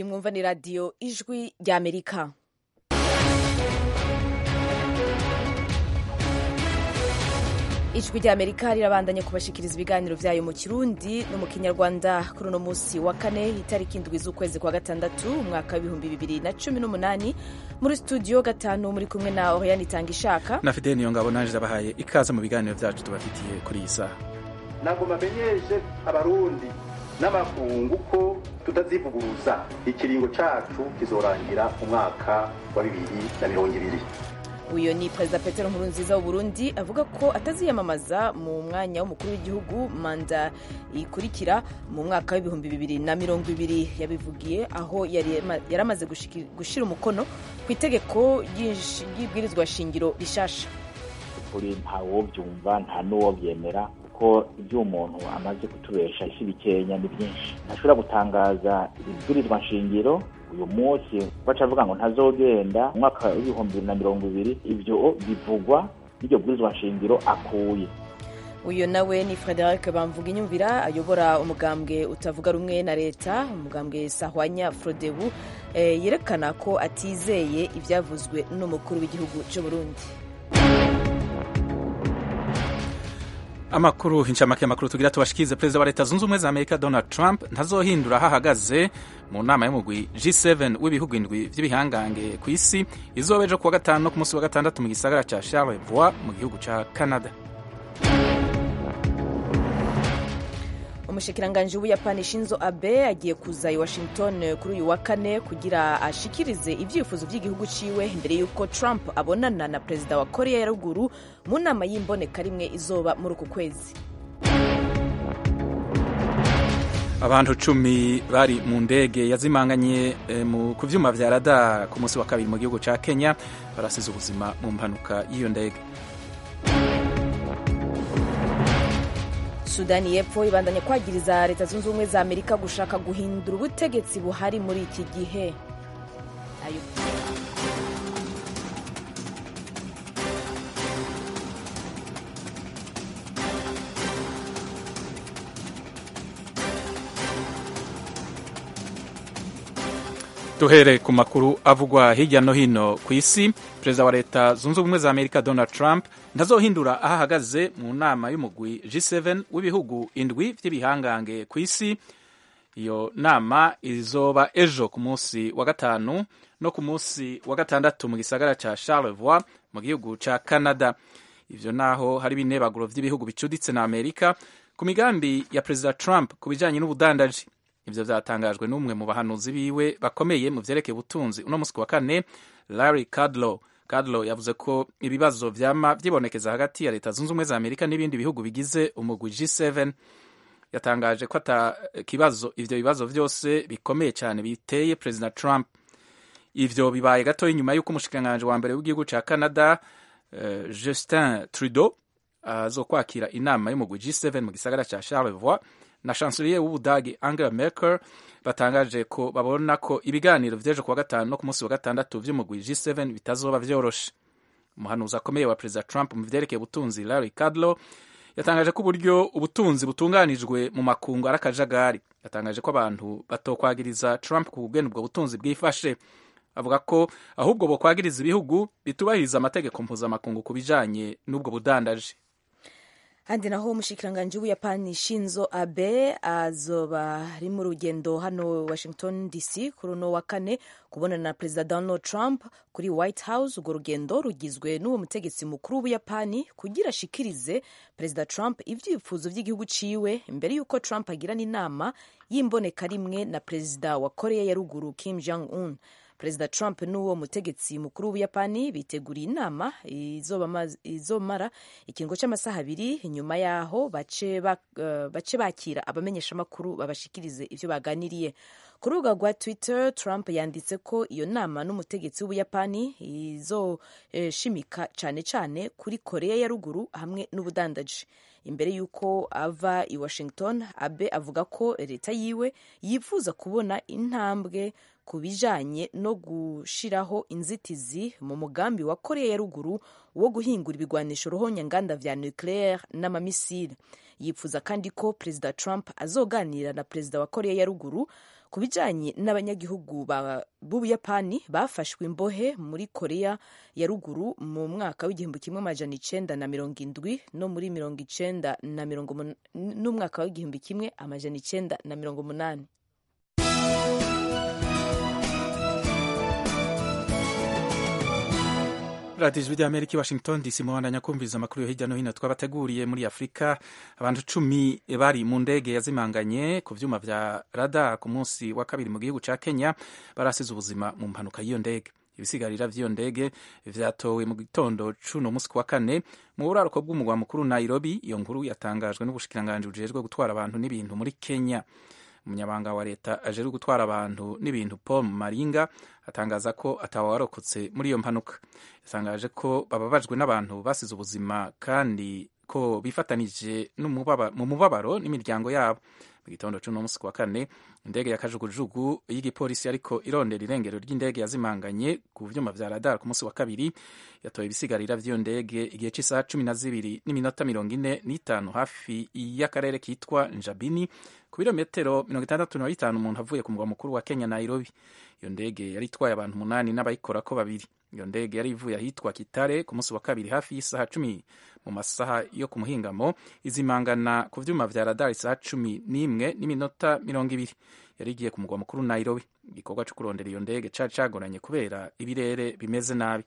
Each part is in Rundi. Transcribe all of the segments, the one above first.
mwumva ni radiyo ijwi ry'amerika ijwi ry'amerika rirabandanya kubashikiriza ibiganiro vyayo mu kirundi no mu kinyarwanda kuri uno musi wa kane itariki indwi z'ukwezi kwa gatandatu umwaka w'ibihumbi bibiri na cumi n'umunani muri studio gatanu muri kumwe na oriane itanga ishaka na fideni iyo ngabo nanje ndabahaye ikaze mu biganiro vyacu tubafitiye kuri iyi saha ntabwo bamenyeshe abarundi n'amakungu ko tutazivuguruza ikiringo cacu kizorangira umwaka wa bibiri na mirongo ibiri uyu ni perezida petero nkurunziza w'uburundi avuga ko ataziyamamaza mu mwanya w'umukuru w'igihugu manda ikurikira mu mwaka w'ibihumbi bibiri na mirongo ibiri yabivugiye aho yari amaze gushyira umukono ku itegeko ry'ibwirizwa shingiro rishasha ukuri ntawobyumva nta n'uwobyemera kuko ibyo umuntu amaze kutubesha isi bikenya ni byinshi ntashobora gutangaza ibwirizwa nshingiro uyu munsi baca avuga ngo ntazogenda umwaka w'ibihumbi bibiri na mirongo ibiri ibyo bivugwa n'iryo bwirizwa nshingiro akuye uyu nawe ni frederic bamvuga inyumvira ayobora umugambwe utavuga rumwe na leta umugambwe sahwanya frodebu eh, yerekana ko atizeye ibyavuzwe n'umukuru w'igihugu cy'u burundi amakuru inshamake amakuru tugira tubashikize perezida wa leta zunze ubumwe za amerika donald trump ntazohindura aho ahagaze mu nama y'umugwi g7 w'ibihugu indwi vy'ibihangange ku isi izoba ejo kuwa gatanu no ku munsi wa gatandatu mu gisagara ca charlevoix mu gihugu ca canada umushikiranganji w'ubuyapani shinzo abe agiye kuza i washington kuri uyu wa kane kugira ashikirize ivyifuzo vy'igihugu ciwe imbere y'uko trump abonana na perezida wa korea ya ruguru mu nama y'imboneka rimwe izoba muri uku kwezi abantu cumi bari mu ndege yazimanganye e, ku vyuma vya radar ku munsi wa kabiri mu gihugu ca kenya barasize ubuzima mu mpanuka y'iyo ndege sudani y'epfo ibandanya kwagiriza leta zunze ubumwe za amerika gushaka guhindura ubutegetsi buhari muri iki gihe Ayo. duhere ku makuru avugwa hirya no hino ku isi perezida wa leta zunze ubumwe za amerika donald trump ntazohindura aho ahagaze mu nama y'umugwi g7 w'ibihugu indwi vy'ibihangange ku isi iyo nama izoba ejo ku munsi wa gatanu no ku munsi wa gatandatu mu gisagara ca charlevoix mu gihugu ca canada ivyo naho hari ibinebaguro vy'ibihugu bicuditse na amerika ku migambi ya perezida trump ku bijanye n'ubudandaji ivyo vyatangajwe n'umwe mu bahanuzi biwe bakomeye mu vyerekeye ubutunzi uno musi wa kane larry kudlow kudlow yavuze ko ibibazo vyama vyibonekeza hagati ya leta zunze ubumwe za amerika n'ibindi bihugu bigize umugwi g7 yatangaje ko ata kibazo ivyo bibazo vyose bikomeye cyane biteye perezida trump ivyo bibaye gatoya inyuma y'uko umushikiranganji wa mbere w'igihugu ca canada uh, justin trudeau azokwakira uh, inama y'umugwi g7 mu gisagara ca charlevoix na chancelier w'ubudagi angela merkel batangaje ko babona ko ibiganiro vy'ejo kuwa gatanu no ku munsi wa gatandatu vy'umugwi g7 bitazoba vyoroshe umuhanuzi akomeye wa perezida trump mu vyerekeye ubutunzi larry kudlow yatangaje ko uburyo ubutunzi butunganijwe mu makungu ari akajagari yatangaje ko abantu batokwagiriza trump ku bwene ubwo butunzi bwifashe avuga ko ahubwo bokwagiriza ibihugu bitubahiriza amategeko mpuzamakungu ku bijanye n'ubwo budandaji handi naho umushikiranganji w'ubuyapani shinzo abe azoba ari mu rugendo hano washington dc kuri uno wa kane kubonana na perezida donald trump kuri white house urwo rugendo rugizwe n'uwo mutegetsi mukuru w'ubuyapani kugira ashikirize perezida trump ivyifuzo vy'igihugu ciwe imbere y'uko trump agirana inama y'imboneka rimwe na perezida wa korea ya ruguru kim jong un perezida trump n'uwo mutegetsi mukuru w'ubuyapani biteguriye inama izomara ikiringo cy'amasaha abiri nyuma yaho bace bakira abamenyeshamakuru babashikirize ivyo baganiriye ku rubuga rwa twitter trump yanditse ko iyo nama n'umutegetsi w'ubuyapani izoshimika cane cane kuri korea ya ruguru hamwe n'ubudandaji imbere y'uko ava i washington abe avuga ko leta yiwe yifuza kubona intambwe ku bijanye no gushiraho inzitizi mu mugambi wa korea ya ruguru wo guhingura ibigwanisho ruhonyanganda vya nucleaire n'amamisile yipfuza kandi ko perezida trump azoganira na perezida wa korea ya ruguru ku bijanye n'abanyagihugu b'ubuyapani bafashwe imbohe muri korea ya ruguru mu mwaka w'igihumbi kimwe amajana icenda na mirongo indwi no muri mirongo icenda na mirongo n'umwaka w'igihumbi kimwe amajana icenda na mirongo umunani radiyo ijwi ry'amerika i washington dc muhandanya kumviriza amakuru yo hirya no hino twabateguriye muri afurika abantu cumi bari mu ndege yazimanganye ku vyuma vya rada ku munsi wa kabiri mu gihugu ca kenya barasize ubuzima mu mpanuka y'iyo ndege ibisigarira vy'iyo ndege vyatowe mu gitondo cuno musi wa kane mu buraruko bw'umugwa mukuru nairobi iyo nkuru yatangajwe n'ubushikiranganji bujejwe gutwara abantu n'ibintu muri kenya umunyabanga wa leta ajejwe gutwara abantu n'ibintu paul maringa atangaza ko atawarokotse muri iyo mpanuka yatangaje ko bababajwe n'abantu basize ubuzima kandi ko bifatanije mu mubabaro n'imiryango yabo mu gitondo c'uno musi wa kane indege ya kajugujugu y'igipolisi ariko irondera irengero ry'indege yazimanganye ku vyuma vya radar ku musi wa kabiri yatoye ibisigarira vy'iyo ndege igihe c'isaha cumi na zibiri n'iminota mirongo ine n'itanu hafi y'akarere kitwa njabini ku birometero mirongo itandatu na bitanu umuntu avuye ku mugwa mukuru wa kenya nairobi iyo ndege yari itwaye abantu umunani n'abayikorako babiri iyo ndege yari ivuye ahitwa kitare ku munsi wa kabiri hafi y'isaha cumi mu masaha yo ku muhingamo izimangana ku vyuma vya radar isaha cumi n'imwe n'iminota mirongo ibiri yari igiye ku mugwa mukuru nairobi igikorwa co kurondera iyo ndege cari cagoranye kubera ibirere bimeze nabi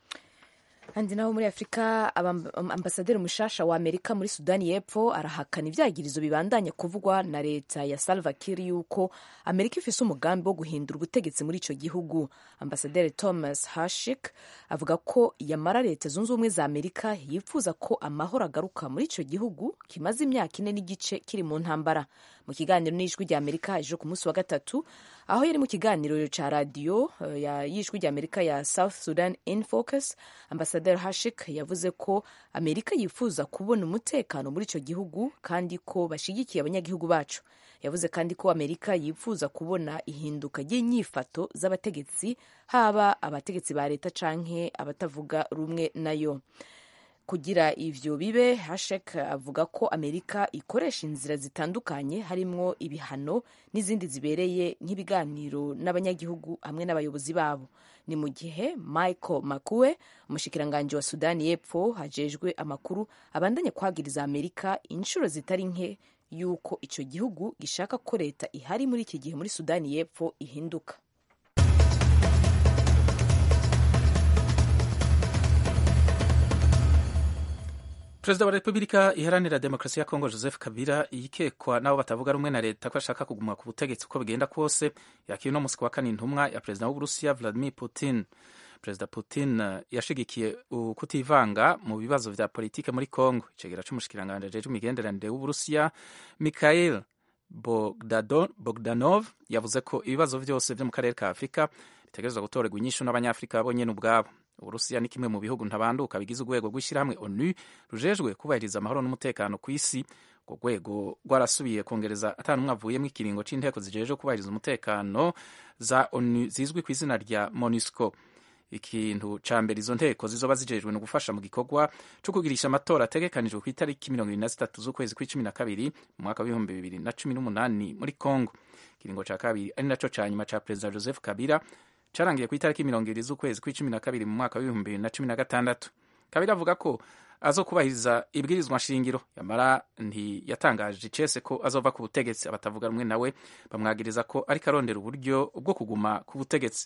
handi naho muri afurika ambasaderi mushasha wa amerika muri sudani y'epfo arahakana ivyagirizo bibandanya kuvugwa na leta ya salva kiir yuko amerika ifise umugambi wo guhindura ubutegetsi muri ico gihugu ambasaderi thomas hashik avuga ko yamara leta zunze ubumwe za amerika yifuza ko amahoro agaruka muri ico gihugu kimaze imyaka ine n'igice kiri mu ntambara mu kiganiro n'ijwi rya amerika ejo ku munsi wa gatatu aho yari mu kiganiro ca radiyo y'ijwi rya amerika ya south sudan in focus ambasaderi hashik yavuze ko amerika yifuza kubona umutekano muri ico gihugu kandi ko bashigikiye abanyagihugu bacu yavuze kandi ko amerika yifuza kubona ihinduka ry'inyifato z'abategetsi haba abategetsi ba leta canke abatavuga rumwe nayo kugira ivyo bibe hashek avuga ko amerika ikoresha inzira zitandukanye harimwo ibihano n'izindi zibereye nk'ibiganiro n'abanyagihugu hamwe n'abayobozi babo ni mu gihe michael makuwe umushikiranganji wa sudani y'epfo hajejwe amakuru abandanya kwagiriza amerika inshuro zitari nke yuko ico gihugu gishaka ko leta ihari muri iki gihe muri sudani y'epfo ihinduka perezida wa repubulika iharanira demokarasi ya kongo joseph kabila yikekwa n'abo batavuga rumwe na leta ko ashaka kuguma ku butegetsi uko bigenda kose yakira uno musi wa kane intumwa ya perezida w'uburusiya vladimir putin perezida putin yashigikiye kutivanga mu bibazo vya politike muri kongo icegera c'umushikiranganji ajejwe imigenderanire w'uburusiya mikhail bogdanov yavuze ko ibibazo vyose vyo mu karere ka afurika bitegerezwa gutorerwa inyishu n'abanyafurika bonyene ubwabo uburusiya ni kimwe mu bihugu ntabanduka bigize urwego rw'ishyirahamwe onu rujejwe kubahiriza amahoro n'umutekano ku isi urwo rwego rwarasubiye kongereza atanumwe avuyemo ikiringo c'inteko zijejwe kubahiriza umutekano za onu zizwi ku izina rya monusco ikintu ca mbere izo nteko zizoba zijejwe no gufasha mu gikorwa co kugirisha amatora ategekanijwe ku itariki mirongo ibiri na zitatu z'ukwezi kw'icumi na kabiri mu mwaka w'ibihumbi bibiri na cumi n'umunani muri congo ikiringo ca kabiri ari naco ca nyuma ca perezida joseph kabila carangiye ku itariki mirongo ibiri z'ukwezi kw'icumi na kabiri mu mwaka w'ibihumbi bibiri na cumi na gatandatu kabila avuga ko azokubahiriza ibwirizwa nshingiro yamara ntiyatangaje icese ko azova ku butegetsi abatavuga rumwe nawe bamwagiriza ko ariko arondera uburyo bwo kuguma ku butegetsi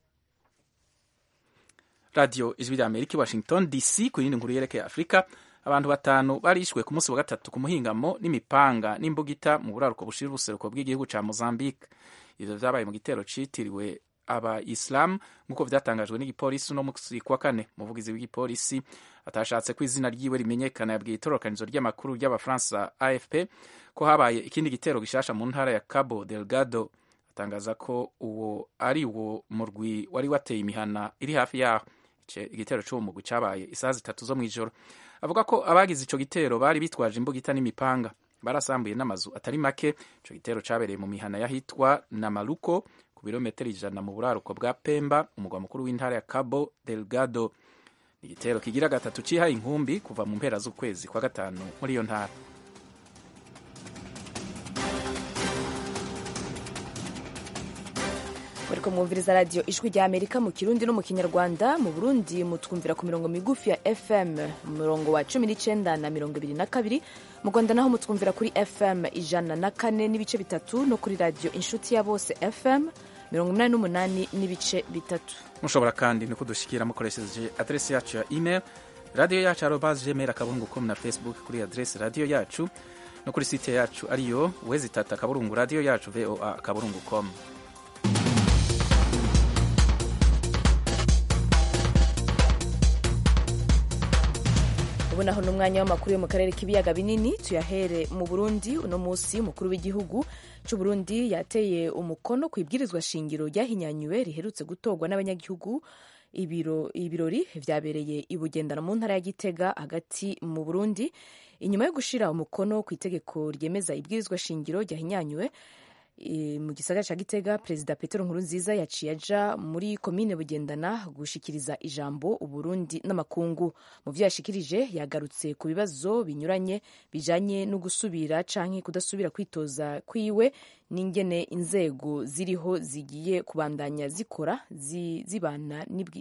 radiyo ijwi rya amerika i washington dc ku yindi nkuru yerekeye afurika abantu batanu barishwe ku munsi wa gatatu ku muhingamo n'imipanga n'imbugita mu buraruko bushira ubuseruko bw'igihugu ca mozambique ivyo vyabaye mu gitero citiriwe abayisilamu nk'uko vyatangajwe n'igipolisi uno musi kuwa kane umuvugizi w'igipolisi atashatse ko izina ryiwe rimenyekana yabwiye itororokanizo ry'amakuru ry'abafaransa afp ko habaye ikindi gitero gishasha mu ntara ya cabo delgado atangaza ko uwo ari wo murwi wari wateye imihana iri hafi yaho igitero c'uwo mugwi cabaye isaha zitatu zo mw'ijoro avuga ko abagize ico gitero bari bitwaje imbugita n'imipanga barasambuye n'amazu atari make ico gitero cabereye mu mihana yahitwa na maluko birometero ijana mu buraruko bwa Pemba umugwa mukuru w'intara ya Cabo Delgado ni igitero kigira gatatu cihaye inkumbi kuva mu mpera z'ukwezi kwa gatanu muri iyo ntara bariko mwumviriza radiyo ijwi rya amerika mu kirundi no mu kinyarwanda mu burundi mutwumvira ku mirongo migufi ya fm umurongo wa cumi n'icenda na mirongo ibiri na kabiri mu rwanda naho mutwumvira kuri fm ijana na kane n'ibice bitatu no kuri radiyo inshuti ya bose fm mirongo umunani n'umunani n'ibice bitatu mushobora kandi no kudushikira mukoresheje adresi yacu ya email radiyo yacu arobas gmail akaburungu com na facebook kuri adresi radiyo yacu no kuri site yacu ariyo wezi tatu akaburungu radiyo yacu voa akaburungu com ubu naho ni umwanya w'amakuru yo mu karere k'ibiyaga binini tuyahere mu burundi uno munsi umukuru w'igihugu cy'u burundi yateye umukono ku ibwirizwa shingiro ryahinyanyuwe riherutse gutorwa n'abanyagihugu ibiro ibirori vyabereye i bugendana mu ntara ya gitega hagati mu burundi inyuma yo gushira umukono ku itegeko ryemeza ibwirizwa shingiro ryahinyanyuwe mu gisagara ca gitega perezida petero nkurunziza yaciye aja muri komine bugendana gushikiriza ijambo uburundi n'amakungu mu vyo yashikirije yagarutse ku bibazo binyuranye bijanye no gusubira canke kudasubira kwitoza kwiwe n'ingene inzego ziriho zigiye kubandanya zikora zibana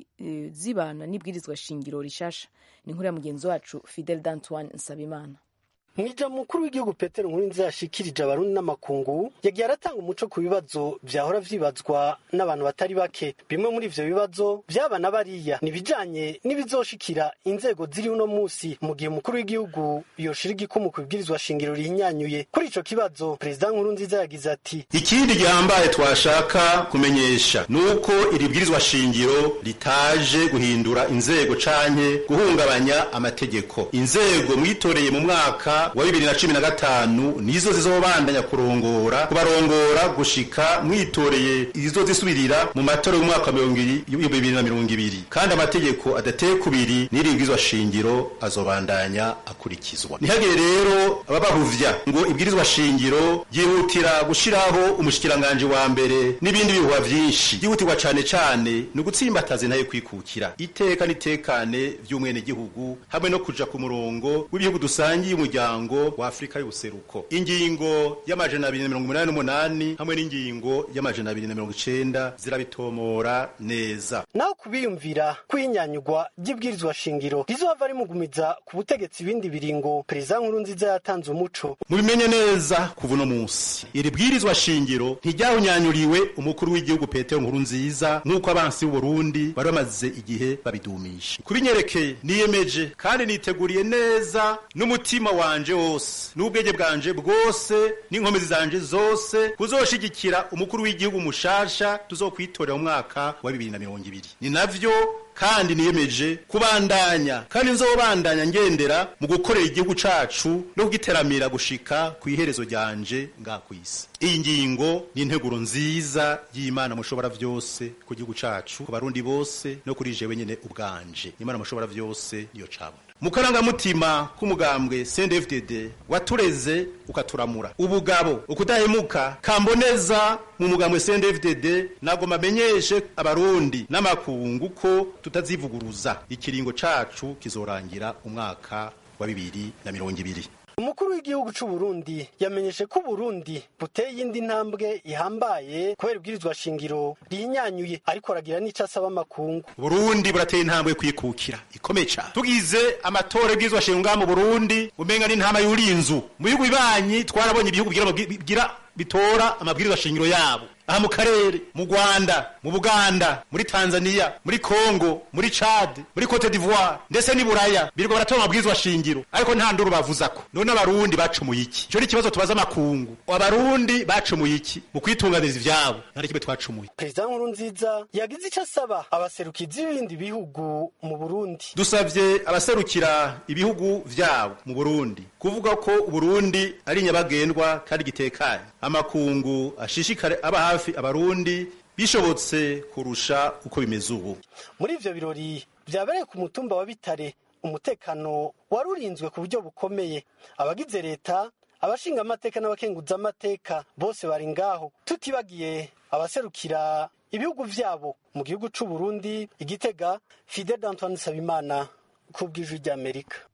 n'ibwirizwa shingiro rishasha ni inkuru ya mugenzi wacu fidel d'antoine nsabimana mwija mukuru w'igihugu petero nkurunziza yashikirije abarundi n'amakungu yagiye aratanga umuco ku bibazo vyahora vyibazwa n'abantu batari bake bimwe muri ivyo bibazo vyabana bariya ni bijanye n'ibizoshikira inzego ziri uno musi mu gihe umukuru w'igihugu yoshira igikumu ku bibwirizwa shingiro rihinyanyuye kuri ico kibazo perezida nkurunziza yagize ati ikindi gihambaye twashaka kumenyesha ni uko iri bwirizwa shingiro ritaje guhindura inzego canke guhungabanya amategeko inzego mwitoreye mu mwaka wa bibiri na cumi na gatanu nizo zizobandanya kurongora kubarongora gushika mwitoreye izo zisubirira mu matora y'umwaka wa bibiri na mirongo ibiri kandi amategeko adateye kubiri n'iribwirizwa shingiro azobandanya akurikizwa ntihagire rero ababahuvya ngo ibwirizwa shingiro ryihutira gushiraho umushikiranganji wa mbere n'ibindi bihuha vyinshi ryihutirwa cane cane ni ugutsimbataza intaye kwikukira iteka n'itekane vy'umwenegihugu hamwe no kuja ku murongo w'ibihugu dusangiye umuryango umuryango wa Afrika y'ubuseruko ingingo y'amajana abiri na mirongo umunani n'umunani hamwe n'ingingo y'amajana abiri na mirongo icenda zirabitomora neza naho kubiyumvira kwinyanyugwa ry'ibwirizwa shingiro rizohava rimugumiza ku butegetsi ibindi biringo perezida nkurunziza yatanze umuco mubimenye neza kuva uno munsi iri bwirizwa shingiro ntiryahunyanyuriwe umukuru w'igihugu petero nkurunziza nk'uko abansi b'uburundi bari bamaze igihe babidumisha kubinyerekeye niyemeje kandi niteguriye neza n'umutima wanje wose n'ubwenge bwanje bwose n'inkomezi zanje zose kuzoshigikira umukuru w'igihugu mushasha tuzokwitorera mu mwaka wa bibiri na mirongo ibiri ni navyo kandi niyemeje kubandanya kandi nzobandanya ngendera mu gukorera igihugu cacu no kugiteramira gushika ku iherezo ryanje nga kwisi iyi ngingo ni integuro nziza y'imana mushobora vyose ku gihugu cacu ku barundi bose no kuri jewe nyene ubwanje imana mushobora vyose niyo cabona mu karangamutima k'umugambwe CNDD-FDD watureze ukaturamura ubugabo ukudahemuka kamboneza mu mugambwe CNDD-FDD nagoma menyeshe abarundi n'amakungu ko tutazivuguruza ikiringo cacu kizorangira umwaka wa bibiri na mirongo ibiri umukuru w'igihugu c'u Burundi yamenyeshe ko Burundi buteye iyindi ntambwe ihambaye kubera ibwirizwa shingiro rihinyanyuye ariko aragira n'ico asaba amakungu Burundi burateye intambwe kwikukira ikomeye cyane tugize amatora y'ibwirizwa shingiro mu Burundi umenga n'intama y'urinzu mu bihugu bibanyi twarabonye ibihugu bigira bitora amabwirizwa shingiro yabo aha mu karere mu Rwanda mu Buganda muri Tanzania muri Congo muri Chad muri Cote d'Ivoire ndetse ni Buraya biriko baratora amabwirizwa shingiro ariko nta nduru bavuzako none abarundi bacumuye iki ico ni ikibazo tubaza amakungu abarundi bacumuye iki mu kwitunganiriza ivyabo nta kimwe twacumuye perezida nkurunziza yagize ico asaba abaserukizi b'ibindi bihugu mu Burundi dusavye abaserukira ibihugu vyabo mu Burundi kuvuga ko Burundi ari nyabagendwa kandi gitekanye amakungu ashishikare aba hafi abarundi bishobotse kurusha uko bimeze ubu muri ivyo birori vyabereye ku mutumba wa Bitare umutekano warurinzwe ku buryo bukomeye abagize leta abashinga amateka n'abakenguza amateka bose bari ngaho tutibagiye abaserukira ibihugu vyabo mu gihugu c'u Burundi igitega Fidel Antoine Sabimana ku bw'ijwi ry'Amerika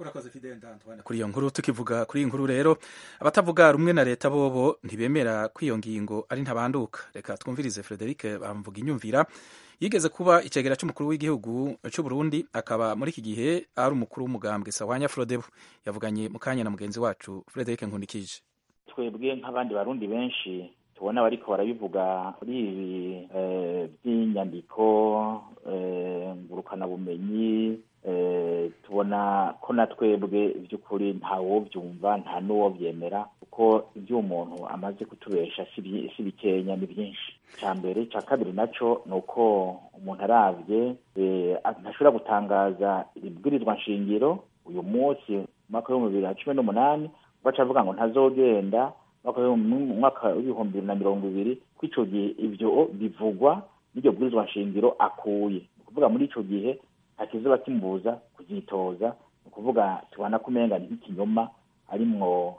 urakoze fidele ndantuwane kuri iyo nkuru tukivuga kuri iyi nkuru rero abatavuga rumwe na leta bobo ntibemera ko iyo ngingo ari ntabanduka reka twumvirize frederic bamvuga inyumvira yigeze kuba icegera cy'umukuru w'igihugu cy'u Burundi akaba muri iki gihe ari umukuru w'umugambwe sawanya frodebu yavuganye mu kanya na mugenzi wacu frederic nkundikije twebwe nk'abandi barundi benshi tubona bariko barabivuga kuri ibi by'inyandiko ngurukanabumenyi tubona ko na twebwe by'ukuri ntawobyumva nta n'uwobyemera kuko ibyo umuntu amaze kutubesha si bikenya ni byinshi cya mbere cya kabiri nacyo ni uko umuntu arabye ntashobora gutangaza ibwirizwa nshingiro uyu munsi mu mwaka w'ibihumbi bibiri na cumi n'umunani baca avuga ngo ntazogenda umwaka w'ibihumbi bibiri na mirongo ibiri ko icyo gihe ibyo bivugwa n'iryo bwirizwa nshingiro akuye ni ukuvuga muri icyo gihe nta kizuba kimubuza kubyitoza ni ukuvuga tubona ko umenga ni nk'ikinyoma arimwo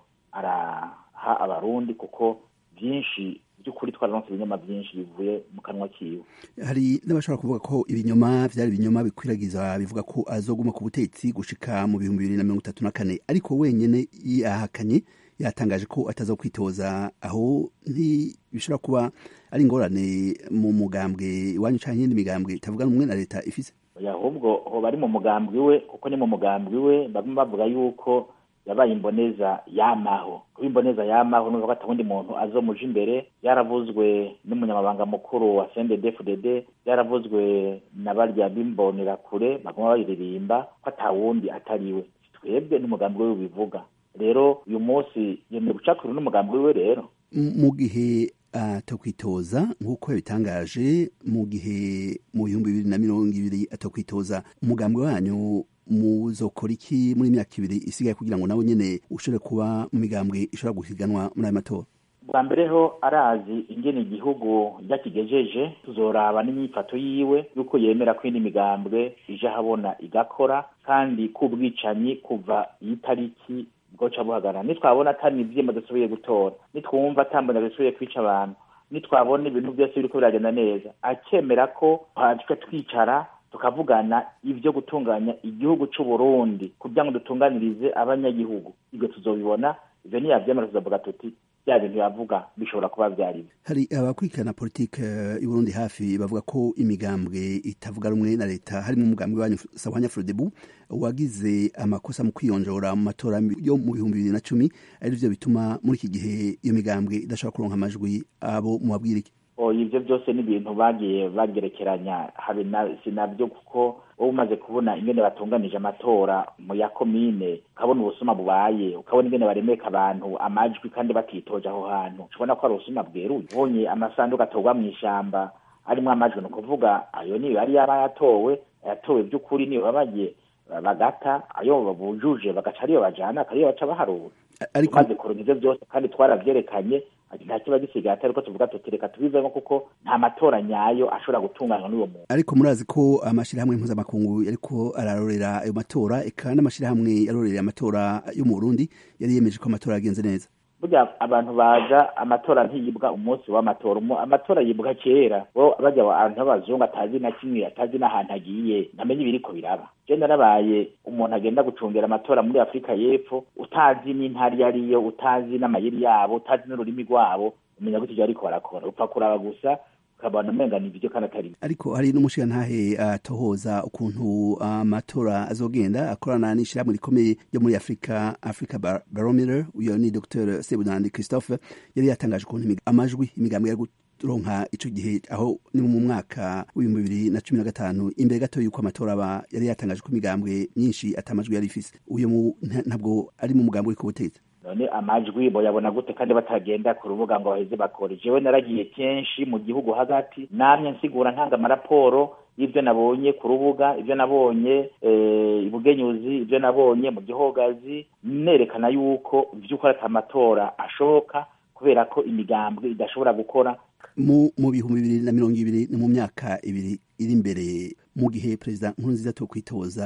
araha abarundi kuko byinshi by'ukuri twararonse ibinyoma byinshi bivuye mu kanwa kiwe hari n'abashobora kuvuga ko ibinyoma byari ibinyoma bikwiragiza bivuga ko azoguma ku butegetsi gushika mu bihumbi bibiri na mirongo itatu na kane ariko wenyine yahakanye yatangaje ko ataza kwitoza aho ntibishobora kuba ari ingorane mu mugambwe iwanyu cyangwa iyindi migambwe itavuga rumwe na leta ifise ahubwo hoba ari mu mugambwe we kuko ni mu mugambwe we bamwe bavuga yuko yabaye imboneza yamaho kuba imboneza yamaho n'uvuga ko atawundi muntu azomuja imbere yaravuzwe n'umunyamabanga mukuru wa CNDD-FDD yaravuzwe na barya b'imbonerakure baguma bayiririmba ko atawundi atariwe twebwe n'umugambi we bivuga rero uyu munsi yemeye gucakura n'umugambi we rero mu gihe atakwitoza nk'uko yabitangaje mu gihe mu bihumbi bibiri na mirongo ibiri atakwitoza umugambi wanyu muzokora iki muri imyaka ibiri isigaye kugira ngo nawe nyine ushobore kuba mu migambwe ishobora guhiganwa muri ayo matora bwa mbere ho arazi ingene igihugu ryakigejeje tuzoraba n'imyifato yiwe yuko yemera ko indi migambwe ije ahabona igakora kandi k'ubwicanyi kuva iyi tariki bwoca buhagarara nitwabona atari ivyema dusubiye gutora nitwumva atambona dusubiye kwica abantu nitwabona ibintu byose biriko biragenda neza akemera ko twe twicara tukavugana ibyo gutunganya igihugu c'u Burundi kugira ngo dutunganirize abanyagihugu ibyo tuzobibona ivyo niyavyemera tuzavuga tuti bya bintu yavuga bishobora kuba vyari hari abakurikirana politike y'u Burundi hafi bavuga ko imigambwe itavuga rumwe na leta harimo umugambwe wanyu Sahwanya Frodebu wagize amakosa mu kwiyonjora mu matora yo mu bihumbi bibiri na cumi ari byo bituma muri iki gihe iyo migambwe idashobora kuronka amajwi abo mubabwira iki ibyo byose ni ibintu bagiye bagerekeranya habe si nabyo kuko wowe umaze kubona ingene batunganije amatora mu ya komine ukabona ubusuma bubaye ukabona ingene baremeka abantu amajwi kandi batitoje aho hantu ubona ko ari ubusuma bweruye ubonye amasanduku atorwa mu ishyamba arimo amajwi ni ukuvuga ayo niyo yari yaba yatowe yatowe by'ukuri niyo baba bagiye bagata ayo bujuje bagaca ariyo bajana akariyo baca baharura tumaze kuronka ivyo byose kandi twaravyerekanye nta kiba gisigaye atari ko tuvuga tuti reka tubivemo kuko nta matora nyayo ashobora gutunganywa n'uwo muntu ariko murazi ko amashirahamwe mpuzamakungu yariko ararorera ayo matora eka n'amashirahamwe yarorereye amatora yo mu Burundi yari yemeje ko amatora yagenze neza burya abantu baza amatora ntiyibwa umunsi w'amatora amatora yibwa kera bo bajya abantu b'abazungu atazi na kimwe atazi n'ahantu agiye namenye ibiriko biraba je narabaye umuntu agenda gucungera amatora muri afurika y'epfo utazi n'intara iyo ariyo utazi n'amayeri yabo utazi n'ururimi rwabo umenya gute ivyo ariko barakora upfa kuraba gusa ukabona umenga ni ibyo kandi atari ariko hari n'umushirantahe atohoza ukuntu amatora azogenda akorana n'ishirahamwe rikomeye ryo muri afurika africa barometer uyo ni dr sebunandi christophe yari yatangaje ukuntu amajwi imigambwe yari ronka ico gihe aho ni mu mwaka w'ibihumbi bibiri na cumi na gatanu imbere gato yuko amatora aba yari yatangaje ko imigambwe myinshi atamajwi yari ifise uyo ntabwo ari mu mugambwe uri ku butegetsi none amajwi boyabona gute kandi batagenda ku rubuga ngo baheze bakore jewe naragiye kenshi mu gihugu hagati namye nsigura ntanga amaraporo y'ibyo nabonye ku rubuga ibyo nabonye ibugenyuzi ibyo nabonye mu gihogazi nerekana yuko by'ukuri ati amatora ashoboka kubera ko imigambwe idashobora gukora mu bihumbi bibiri na mirongo ibiri ni mu myaka ibiri iri imbere mu gihe perezida nkurunziza to kwitoza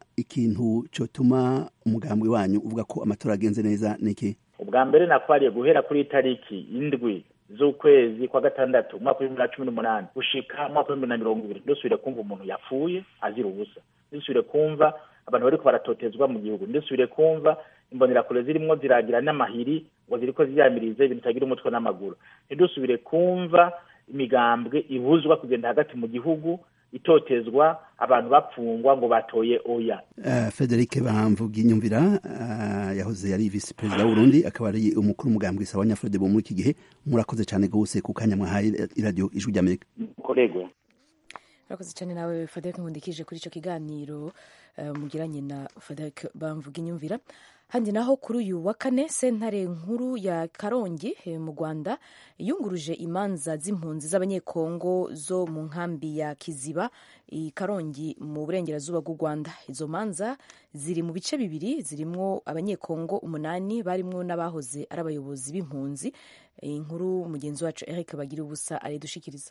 ikintu cyotuma umugambwe wanyu uvuga ko amatora agenze neza niki ubwa mbere nakwariye guhera kuri itariki indwi z'ukwezi kwa gatandatu umwaka w'ibihumbi na cumi n'umunani gushika umwaka w'ibihumbi na mirongo ibiri dusubire kumva umuntu yapfuye azira ubusa dusubire kumva abantu bariko baratotezwa mu gihugu ndisubire kumva imbonerakure zirimwo ziragira n'amahiri ngo ziriko ziyamirize ibintu bitagira umutwe n'amaguru ntidusubire kumva imigambwe ibuzwa kugenda hagati mu gihugu itotezwa abantu bapfungwa ngo batoye oya uh, Frederic Bamvuga inyumvira uh, yahoze yari vice perezida w'Urundi akaba ari umukuru umugambwe sawa nyafrode bo muri iki gihe murakoze cyane gose ku kanya mwahaye radio ijwi ry'Amerika kolego murakoze cyane nawe Frederic nkundikije kuri ico kiganiro uh, mugiranye na Frederic Bamvuga inyumvira handi naho kuri uyu wa kane sentare nkuru ya karongi mu rwanda yunguruje imanza z'impunzi z'abanyekongo zo mu nkambi ya kiziba i karongi mu burengerazuba bw'u rwanda izo manza ziri mu bice bibiri zirimwo abanyekongo umunani barimwo n'abahoze ari abayobozi b'impunzi inkuru mugenzi wacu eric bagira ubusa aridushikiriza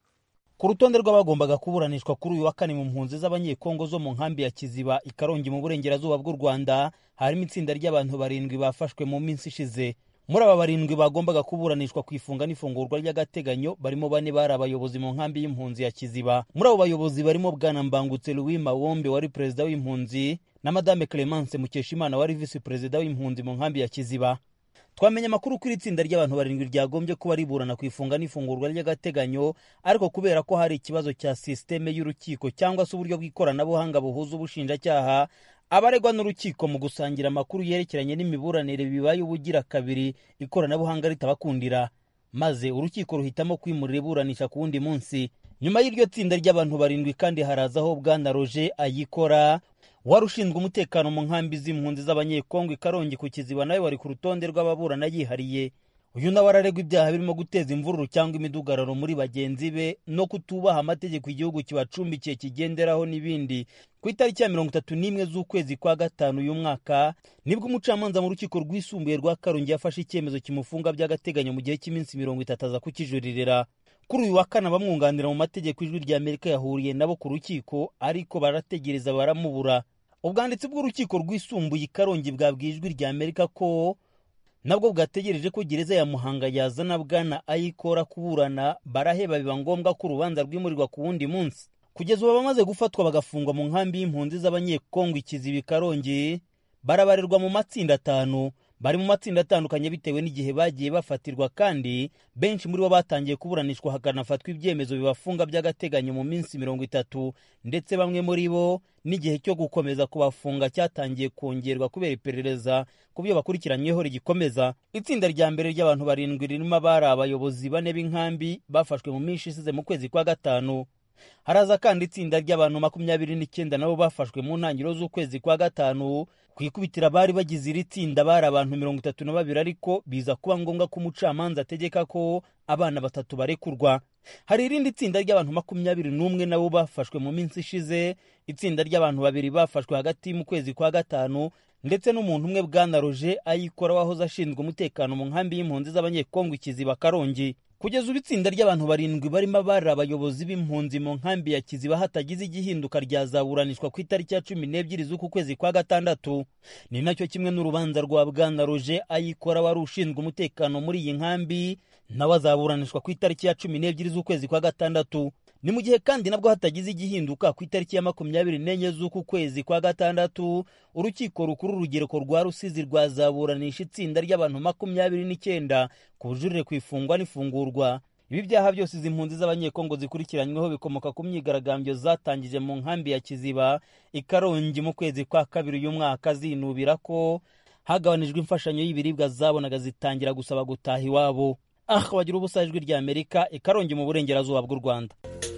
ku rutonde rw'abagombaga kuburanishwa kuri uyu wa kane mu mpunzi z'abanyekongo zo mu nkambi ya kiziba i karongi mu burengerazuba bw'u rwanda harimo itsinda ry'abantu barindwi bafashwe mu minsi ishize muri aba barindwi bagombaga kuburanishwa ku ifunga n'ifungurwa ry'agateganyo barimo bane bari abayobozi mu nkambi y'impunzi ya kiziba muri abo bayobozi barimo bwana mbangutse louis mawombe wari perezida w'impunzi na madame clemence mukeshimana wari visi perezida w'impunzi mu nkambi ya kiziba twamenye amakuru kuri itsinda ry'abantu barindwi ryagombye kuba riburana ku ifunga n'ifungurwa ry'agateganyo ariko kubera ko hari ikibazo cya sisiteme y'urukiko cyangwa se uburyo bw'ikoranabuhanga buhuza ubushinjacyaha abaregwa n'urukiko mu gusangira amakuru yerekeranye n'imiburanire bibaye ubugira kabiri ikoranabuhanga ritabakundira maze urukiko ruhitamo kwimurira iburanisha ku wundi munsi nyuma y'iryo tsinda ry'abantu barindwi kandi harazaho bwana roger ayikora wari ushinzwe umutekano mu nkambi z'impunzi z'abanyekongo i karongi ku kiziba nawe wari ku rutonde rw'ababurana yihariye uyu nawe araregwa ibyaha birimo guteza imvururu cyangwa imidugararo muri bagenzi be no kutubaha amategeko igihugu kibacumbikiye kigenderaho n'ibindi ku itariki ya mirongo itatu n'imwe z'ukwezi kwa gatanu uyu mwaka nibwo umucamanza mu rukiko rwisumbuye rwa karongi yafashe icyemezo kimufunga by'agateganyo mu gihe cy'iminsi mirongo itatu aza kukijuririra kuri uyu wa kane abamwunganira mu mategeko ijwi rya amerika yahuriye nabo ku rukiko ariko barategereza baramubura ubwanditsi bw'urukiko rwisumbuye i karongi bwabwiye ijwi rya amerika ko nabwo bwategereje ko gereza ya muhanga yazana bwana ayikora kuburana baraheba biba ngombwa ko urubanza rwimurirwa ku wundi munsi kugeza ubu abamaze gufatwa bagafungwa mu nkambi y'impunzi z'abanyekongo ikizibi karongi barabarirwa mu matsinda atanu bari mu matsinda atandukanye bitewe n'igihe bagiye bafatirwa kandi benshi muri bo batangiye kuburanishwa hakanafatwa ibyemezo bibafunga by'agateganyo mu minsi mirongo itatu ndetse bamwe muri bo n'igihe cyo gukomeza kubafunga cyatangiye kongerwa kubera iperereza ku byo bakurikiranyweho rigikomeza itsinda rya mbere ry'abantu barindwi ririmo abari abayobozi bane b'inkambi bafashwe mu minsi isize mu kwezi kwa gatanu haraza kandi itsinda ry'abantu makumyabiri n'icyenda nabo bafashwe mu ntangiriro z'ukwezi kwa gatanu ku ikubitiro abari bagize iri tsinda bari abantu mirongo itatu na babiri ariko biza kuba ngombwa ko umucamanza ategeka ko abana batatu barekurwa hari irindi tsinda ry'abantu makumyabiri n'umwe nabo bafashwe mu minsi ishize itsinda ry'abantu babiri bafashwe hagati mu kwezi kwa gatanu ndetse n'umuntu umwe bwana roje ayikora wahoze ashinzwe umutekano mu nkambi y'impunzi z'abanyekongo ikiziba karongi kugeza ubu itsinda ry'abantu barindwi barimo abari abayobozi b'impunzi mu nkambi ya kiziba hatagize igihinduka ryazaburanishwa ku itariki ya cumi n'ebyiri z'uku kwezi kwa gatandatu ni nacyo kimwe n'urubanza rwa bwana roje ayikora wari ushinzwe umutekano muri iyi nkambi nawe azaburanishwa ku itariki ya cumi n'ebyiri z'ukwezi kwa gatandatu ni mu gihe kandi nabwo hatagize igihinduka ku itariki ya makumyabiri n'enye z'uku kwezi kwa gatandatu urukiko rukuru urugereko rwa rusizi rwazaburanisha itsinda ry'abantu makumyabiri n'icyenda ku bujurire ku ifungwa n'ifungurwa ibi byaha byose izi mpunzi z'abanyekongo zikurikiranyweho bikomoka ku myigaragambyo zatangije mu nkambi ya kiziba ikarongi mu kwezi kwa kabiri uyu mwaka zinubira ko hagabanijwe imfashanyo y'ibiribwa zabonaga zitangira gusaba gutaha iwabo ah bagira ubusa ijwi rya amerika ikarongi mu burengerazuba bw'u rwanda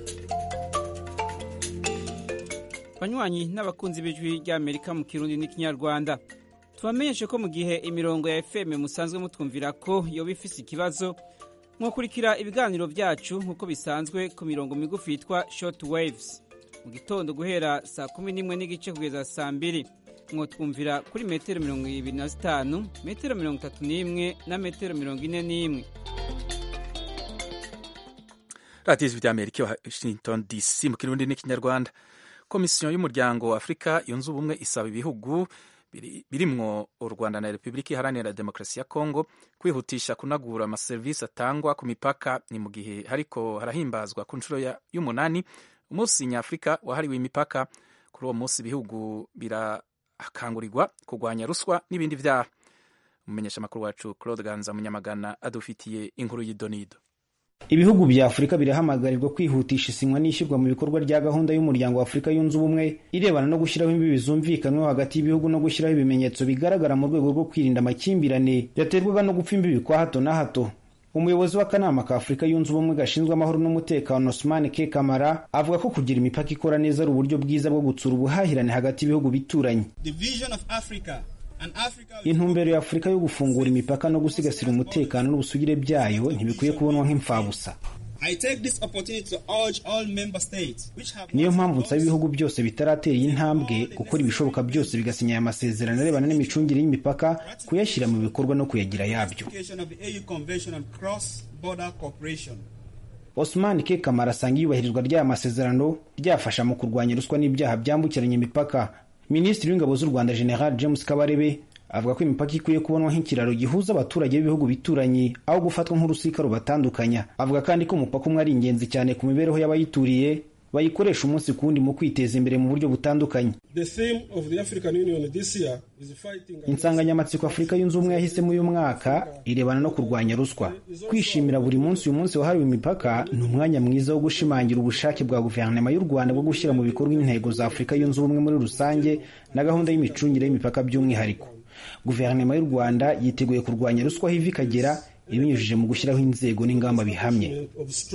banywanyi n'abakunzi b'ijwi ry'amerika mu kirundi n'ikinyarwanda tubamenyeshe ko mu gihe imirongo ya fm musanzwe mutwumvira ko yoba ifise ikibazo mwakurikira ibiganiro byacu nk'uko bisanzwe ku mirongo migufi yitwa short waves mu gitondo guhera saa kumi n'imwe n'igice kugeza saa mbiri mwotwumvira kuri metero mirongo ibiri na zitanu metero mirongo itatu n'imwe na metero mirongo ine n'imwe radiyo ijwi ry'amerika washington dc mu kirundi n'ikinyarwanda komisiyo y'umuryango wa afurika yunze ubumwe isaba ibihugu birimwo u rwanda na repubulika iharanira demokarasi ya kongo kwihutisha kunagura amaserivisi atangwa ku mipaka ni mu gihe hariko harahimbazwa ku nshuro y'umunani umunsi nyafurika wahariwe imipaka kuri uwo munsi ibihugu birakangurirwa kurwanya ruswa n'ibindi vyaha umumenyesha amakuru wacu claude ganza munyamagana adufitiye inkuru y'idonido ibihugu bya afurika birahamagarirwa kwihutisha isinywa n'ishyirwa mu bikorwa rya gahunda y'umuryango wa afurika yunze ubumwe irebana no gushyiraho imbibi zumvikanweho hagati y'ibihugu no gushyiraho ibimenyetso bigaragara mu rwego rwo kwirinda amakimbirane yaterwaga no gupfa imbibi kwa hato na hato umuyobozi w'akanama ka afurika yunze ubumwe gashinzwe amahoro n'umutekano osman k kamara avuga ko kugira imipaka ikora neza ari uburyo bwiza bwo gutsura ubuhahirane hagati y'ibihugu bituranye intumbero ya afurika yo gufungura imipaka no gusigasira umutekano n'ubusugire byayo ntibikwiye kubonwa nk'imfabusa niyo mpamvu nsaba ibihugu byose bitaratera iyi ntambwe gukora ibishoboka byose bigasinya aya masezerano arebana n'imicungire y'imipaka kuyashyira mu bikorwa no kuyagira yabyo osman k kamara asanga iyubahirizwa ry'aya masezerano ryafasha mu kurwanya ruswa n'ibyaha byambukiranya imipaka minisitiri w'ingabo z'u rwanda general james kabarebe avuga ko imipaka ikwiye kubonwa nk'ikiraro gihuza abaturage b'ibihugu bituranye aho gufatwa nk'urusika rubatandukanya avuga kandi ko umupaka umwe ari ingenzi cyane ku mibereho y'abayituriye bayikoresha umunsi ku wundi mu kwiteza imbere mu buryo butandukanye insanganyamatsiko afurika yunze ubumwe yahisemo uyu mwaka irebana no kurwanya ruswa kwishimira buri munsi uyu munsi wahariwe imipaka ni umwanya mwiza wo gushimangira ubushake bwa guverinoma y'u rwanda bwo gushyira mu bikorwa intego za afurika yunze ubumwe muri rusange na gahunda y'imicungire y'imipaka by'umwihariko guverinoma y'u rwanda yiteguye kurwanya ruswa aho iva ikagera ibinyujije mu gushyiraho inzego n'ingamba bihamye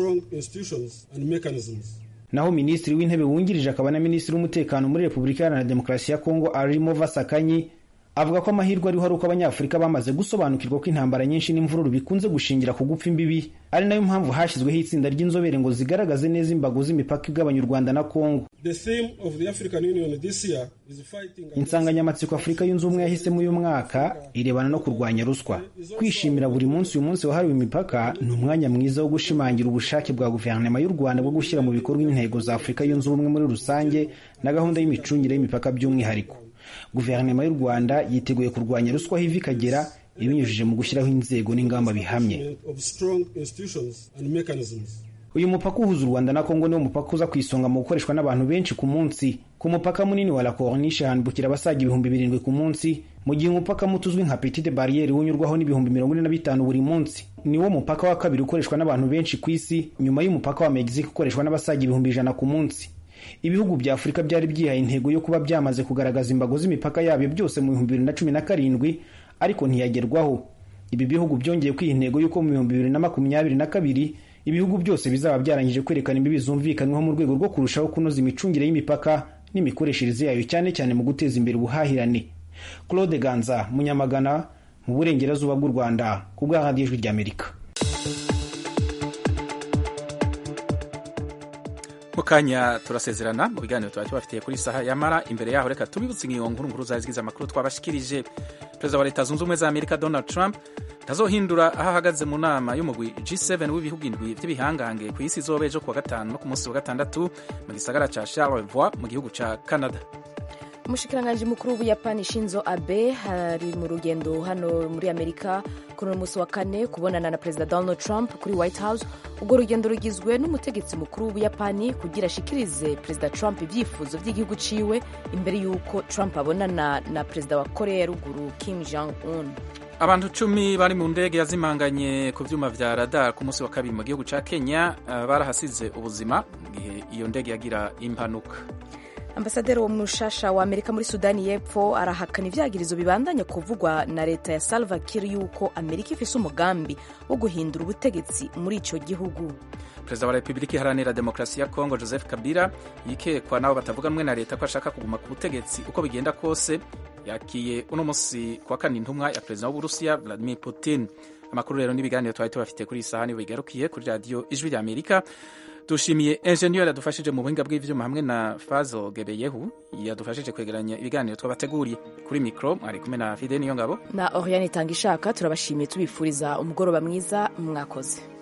naho minisitiri w'intebe wungirije akaba na minisitiri w'umutekano muri repubulika iharanira demokarasi ya kongo arimo vasakanyi avuga ko amahirwe ariho ari uko abanyafurika bamaze gusobanukirwa ko intambara nyinshi n'imvururu bikunze gushingira ku gupfa imbibi ari nayo mpamvu hashyizweho itsinda ry'inzobere ngo zigaragaze neza imbago z'imipaka igabanya u rwanda na kongo insanganyamatsiko afurika yunze ubumwe yahisemo uyu mwaka irebana no kurwanya ruswa kwishimira buri munsi uyu munsi wahariwe imipaka ni umwanya mwiza wo gushimangira ubushake bwa guverinoma y'u rwanda bwo gushyira mu bikorwa intego za afurika yunze ubumwe muri rusange na gahunda y'imicungire y'imipaka by'umwihariko guverinoma y'u rwanda yiteguye kurwanya ruswa aho iva ikagera ibinyujije mu gushyiraho inzego n'ingamba bihamye uyu mupaka uhuza u rwanda na kongo niwo mupaka uza ku isonga mu gukoreshwa n'abantu benshi ku munsi ku mupaka munini wa la corniche hambukira abasaga ibihumbi birindwi ku munsi mu gihe umupaka muto uzwi nka petite barriere unyurwaho n'ibihumbi mirongo ine na bitanu buri munsi niwo mupaka wa kabiri ukoreshwa n'abantu benshi ku isi nyuma y'umupaka wa mexique ukoreshwa n'abasaga ibihumbi ijana ku munsi ibihugu bya afurika byari byihaye intego yo kuba byamaze kugaragaza imbago z'imipaka yabyo byose mu bihumbi bibiri na cumi na karindwi ariko ntiyagerwaho ibi bihugu byongeye kwiha intego y'uko mu bihumbi bibiri na makumyabiri na kabiri ibihugu byose bizaba byarangije kwerekana imbibi zumvikanweho mu rwego rwo kurushaho kunoza imicungire y'imipaka n'imikoreshereze yayo cyane cyane mu guteza imbere ubuhahirane claude ganza munyamagana mu burengerazuba bw'u rwanda ku bwa radiyo ijwi ry'amerika mu kanya turasezerana mu biganiro tuba tubafitiye kuri saha yamara imbere yaho reka tubibutse ingingo nkuru nkuru zazigize amakuru twabashikirije perezida wa leta zunze ubumwe za amerika donald trump ntazohindura aho ahagaze mu nama y'umugwi G7 w'ibihugu indwi by'ibihangange ku isi izoba ejo kuwa gatanu no ku munsi wa gatandatu mu gisagara ca Charlevoix mu gihugu ca Canada umushikiranganji mukuru w'ubuyapani shinzo abe ari mu rugendo hano muri amerika kuri uno munsi wa kane kubonana na perezida donald trump kuri white house ubwo rugendo rugizwe n'umutegetsi mukuru w'ubuyapani kugira ashikirize perezida trump ibyifuzo by'igihugu ciwe imbere y'uko trump abonana na perezida wa korea ya ruguru kim jong un abantu cumi bari mu ndege yazimanganye ku vyuma vya radar ku munsi wa kabiri mu gihugu ca kenya uh, barahasize ubuzima mu gihe iyo ndege yagira impanuka ambasaderi wo mushasha wa amerika muri sudani y'epfo arahakana ivyagirizo bibandanya kuvugwa na leta ya salva kiir yuko amerika ifise umugambi wo guhindura ubutegetsi muri ico gihugu perezida wa repubulika iharanira demokarasi ya kongo joseph kabila yikekwa n'abo batavuga rumwe na leta ko ashaka kuguma ku butegetsi uko bigenda kose yakiye uno munsi kuwa kane intumwa ya perezida w'uburusiya vladimir putin amakuru rero n'ibiganiro twari tubafitiye kuri iyi saha nibo bigarukiye kuri radiyo ijwi rya amerika dushimiye enjeniyeri yadufashije mu buhinga bw'ivyuma hamwe na fazo gebeyehu yadufashije kwegeranya ibiganiro twabateguriye kuri mikoro mwari kumwe na fide niyo ngabo na oriane itanga ishaka turabashimiye tubifuriza umugoroba mwiza mwakoze